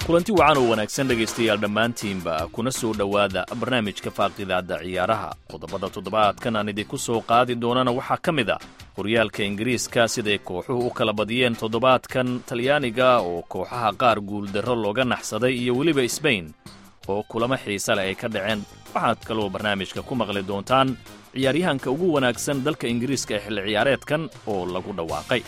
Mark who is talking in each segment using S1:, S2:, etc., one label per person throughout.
S1: kulanti wacan oo wanaagsan dhegaystayaal dhammaantiinba kuna soo dhowaada barnaamijka faaqidaadda ciyaaraha qodobada toddobaadkan aan idinku soo qaadi doonana waxaa ka mid a horyaalka ingiriiska siday kooxuhu u kala badiyeen toddobaadkan talyaaniga oo kooxaha qaar guuldarro looga naxsaday iyo weliba sbain oo kulamo xiise leh ay ka dhaceen waxaad kaloo barnaamijka ku maqli doontaan ciyaaryahanka ugu wanaagsan dalka ingiriiska ee xilli ciyaareedkan oo lagu dhawaaqay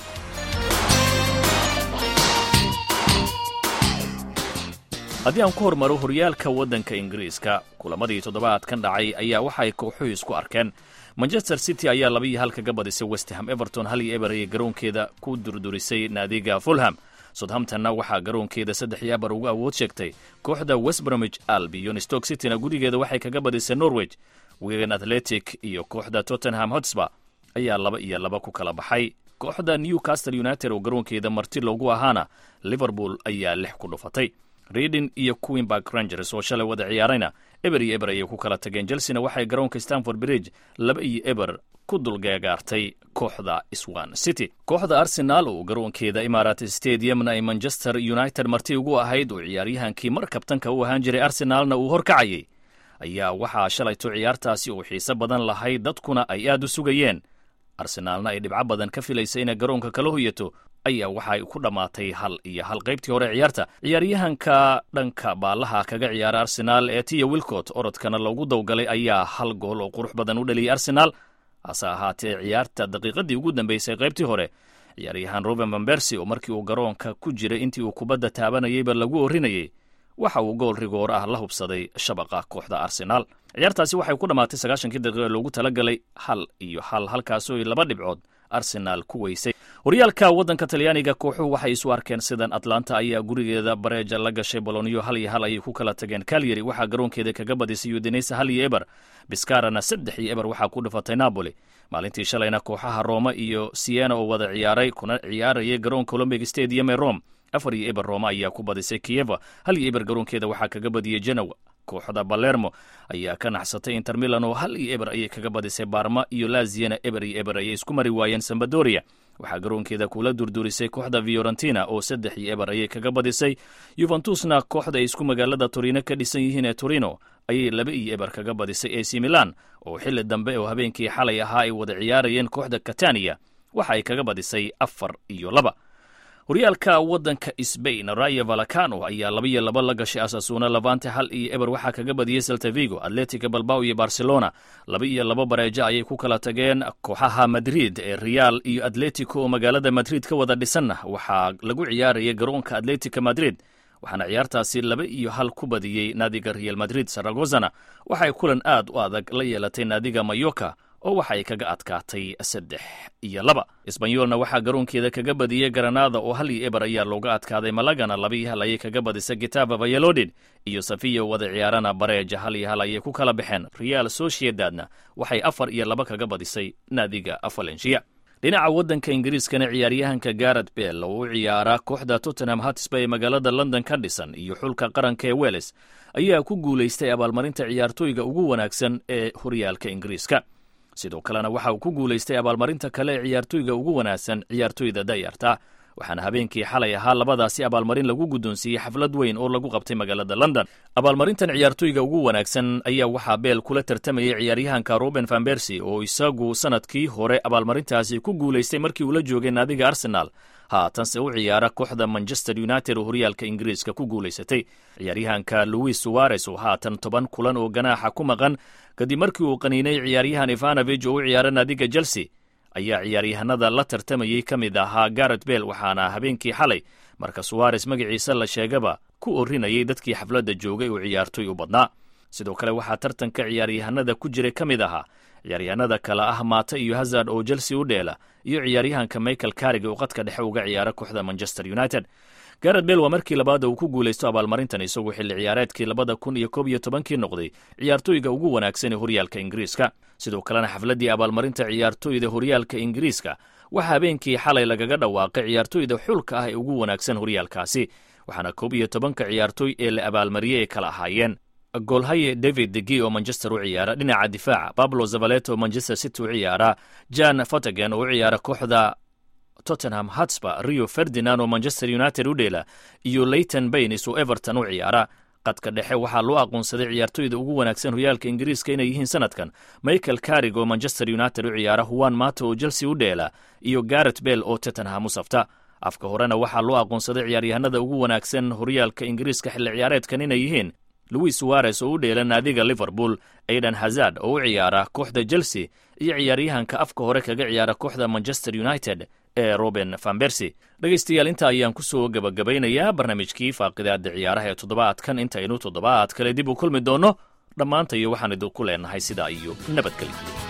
S1: haddii aan ku hormaro horyaalka waddanka ingiriiska kulamadii toddobaadkan dhacay ayaa waxaay kooxuhu isku arkeen manchester city ayaa laba iyo hal kaga badisay westham everton hal iyo eber ayay garoonkeeda ku durdurisay naadiga fulham southamptonna waxaa garoonkeeda saddex iyo abar ugu awood sheegtay kooxda westbromich albion stoke cityna gurigeeda waxay kaga badisay norwich wigan athletic iyo kooxda tottenham hotspur ayaa laba iyo laba ku kala baxay kooxda newcastle united oo garoonkeeda marti loogu ahaana liverpool ayaa lix ku dhufatay reading iyo queenbark rangers oo shalay wada ciyaarayna eber iyo eber ayay ku kala tageen chelsena waxay garoonka stanford bridge laba iyo eber ku dulgeegaartay kooxda swan city kooxda arsenaal oo garoonkeeda imarat stadiumna ay manchester united marti ugu ahayd oo ciyaaryahankii mar kabtanka u ahaan jiray arsenaalna uu horkacayay ayaa waxaa shalayto ciyaartaasi oo xiise badan lahayd dadkuna ay aad u sugayeen arsenaalna ay dhibco badan ka filaysa inay garoonka kala hoyato ayaa waxay ku dhammaatay hal iyo hal qaybtii hore ciyaarta ciyaaryahanka dhanka baallaha kaga ciyaara arsenaal ee tiya wilcot orodkana loogu dawgalay ayaa hal gool oo qurux badan u dhaliyay arsenaal hase ahaatee ciyaarta daqiiqadii ugu dambeysay qaybtii hore ciyaaryahan ruben vambersi oo markii uu garoonka ku jiray intii uu kubadda taabanayayba lagu orinayay waxa uu gool rigoor ah la hubsaday shabaqa kooxda arsenaal ciyaartaasi waxay ku dhammaatay sagaashankii daqiiqa loogu talagalay hal iyo hal halkaasoo laba dhibcood arsenaal ku weysay horyaalka waddanka talyaaniga kooxuhu waxay isu arkeen sidan atlanta ayaa gurigeeda bareeja la gashay boloniyo hal iyo hal ayay ku kala tageen kalyari waxaa garoonkeeda kaga badisay udinesa hal iyo eber biskarana saddex iyo eber waxaa ku dhifatay napoli maalintii shalayna kooxaha rooma iyo siena oo wada ciyaaray kuna ciyaarayay garoonka olombic stadium ee rome afar iyo eber rooma ayaa ku badisay kiyeva hal iyo eber garoonkeeda waxaa kaga badiyey genowa kooxda balermo ayaa ka naxsatay inter milan oo hal iyo eber ayay kaga badisay barma iyo laziana eber iyo eber ayay isku mari waayeen sambadoria waxaa garoonkeeda kula durdurisay kooxda fiorentina oo saddex iyo eber ayay kaga badisay yuventusna kooxda ay isku magaalada torino ka dhisan yihiin ee torino ayay laba iyo eber kaga badisay ac milan oo xilli dambe oo habeenkii xalay ahaa ay wada ciyaarayeen kooxda katania waxa ay kaga badisay afar iyo laba horyaalka waddanka sbain raya valacano ayaa laba iyo laba la gashay asasuuna lavante hal iyo eber waxaa kaga badiyey saltavigo atletica balbao iyo barcelona laba iyo laba bareejo ayay ku kala tageen kooxaha madrid ee real iyo atletico oo magaalada madrid ka wada dhisanna waxaa lagu ciyaarayay garoonka atletica madrid waxaana ciyaartaasi laba iyo hal ku badiyey naadiga real madrid saragozana waxay kulan aad u adag la yeelatay naadiga mayoka oo waxa ay kaga adkaatay saddex iyo laba isbanyolna waxaa garoonkeeda kaga badiyey garanada oo hal iyo eber ayaa looga adkaaday malagana laba iyo hal ayay kaga badisay gitava vayalodid iyo safiya wada ciyaarana bareeja hal iyo hal ayay ku kala baxeen real sociedadna waxay afar iyo laba kaga badisay naadiga valencia dhinaca waddanka ingiriiskana ciyaaryahanka garet bell oo u ciyaara kooxda tottenham hatisba ee magaalada london ka dhisan iyo xulka qaranka ee weles ayaa ku guulaystay abaalmarinta ciyaartooyga ugu wanaagsan ee horyaalka ingiriiska sidoo kalena waxa uu ku guulaystay abaalmarinta kale ee ciyaartooyga ugu wanaagsan ciyaartooyda dayarta waxaana habeenkii xalay ahaa labadaasi abaalmarin lagu guddoonsiiyey xaflad weyn oo lagu qabtay magaalada london abaalmarintan ciyaartooyga ugu wanaagsan ayaa waxaa beel kula tartamayay ciyaaryahanka ruben van bersi oo isagu sanadkii hore abaalmarintaasi ku guulaystay markii uu la joogay naadiga arsenal haatanse u ciyaara kooxda manchester united oo horyaalka ingiriiska ku guulaysatay ciyaaryahanka louis suwarez oo haatan toban kulan oo ganaaxa ku maqan kadib markii uu qaniinay ciyaaryahan ivanovich oo u ciyaara naadiga chelsea ayaa ciyaaryahanada la tartamayey ka mid ahaa garet bell waxaana habeenkii xalay marka suwares magaciisa la sheegaba ku orinayay dadkii xafladda joogay oo ciyaartoy u badnaa sidoo kale waxaa tartanka ciyaaryahanada ku jiray ka mid ahaa ciyaaryahanada kale ah maata iyo hazard oo chelsea u dheela iyo ciyaaryahanka michael karig oo qadka dhexe uga ciyaara kooxda manchester united garet bell waa markii labaad uu ku guulaysto abaalmarintan isagoo xilli ciyaareedkii labada kun iyo koob iyo tobankii noqday ciyaartooyga ugu wanaagsan ee horyaalka ingiriiska sidoo kalena xafladdii abaalmarinta ciyaartooyda horyaalka ingiriiska waxaa habeenkii xalay lagaga dhawaaqay ciyaartooyda xulka ah ee ugu wanaagsan horyaalkaasi waxaana koob iyo tobanka ciyaartooy ee la abaalmariyey ay kala ahaayeen goolhaye david degi oo manchester u ciyaara dhinaca difaaca bablo zavalet oo manchester city u ciyaara jan fotagen oo u ciyaara kooxda tottenham hotspur rio ferdinand oo manchester united u dheela iyo leyton baynes oo everton u ciyaara qadka dhexe waxaa loo aqoonsaday ciyaartoyda ugu wanaagsan horyaalka ingiriiska inay yihiin sanadkan michael carig oo manchester united u ciyaara huwan mato oo chelsea u dheela iyo garet bell oo tottenham u safta afka horena waxaa loo aqoonsaday ciyaaryahanada ugu wanaagsan horyaalka ingiriiska xilli ciyaareedkan inay yihiin louis suares oo u dheela naadiga liverpool aidan hazard oo u ciyaara kooxda chelsea iyo ciyaaryahanka afka hore kaga ciyaara kooxda manchester united ee roben vanbersi dhegaystayaal inta ayaan ku soo gebagabaynayaa barnaamijkii faaqidaada ciyaaraha ee toddobaadkan intaynu toddobaad kale dib u kulmi doonno dhammaanta iyo waxaan idinku leenahay sidaa iyo nabadgelyo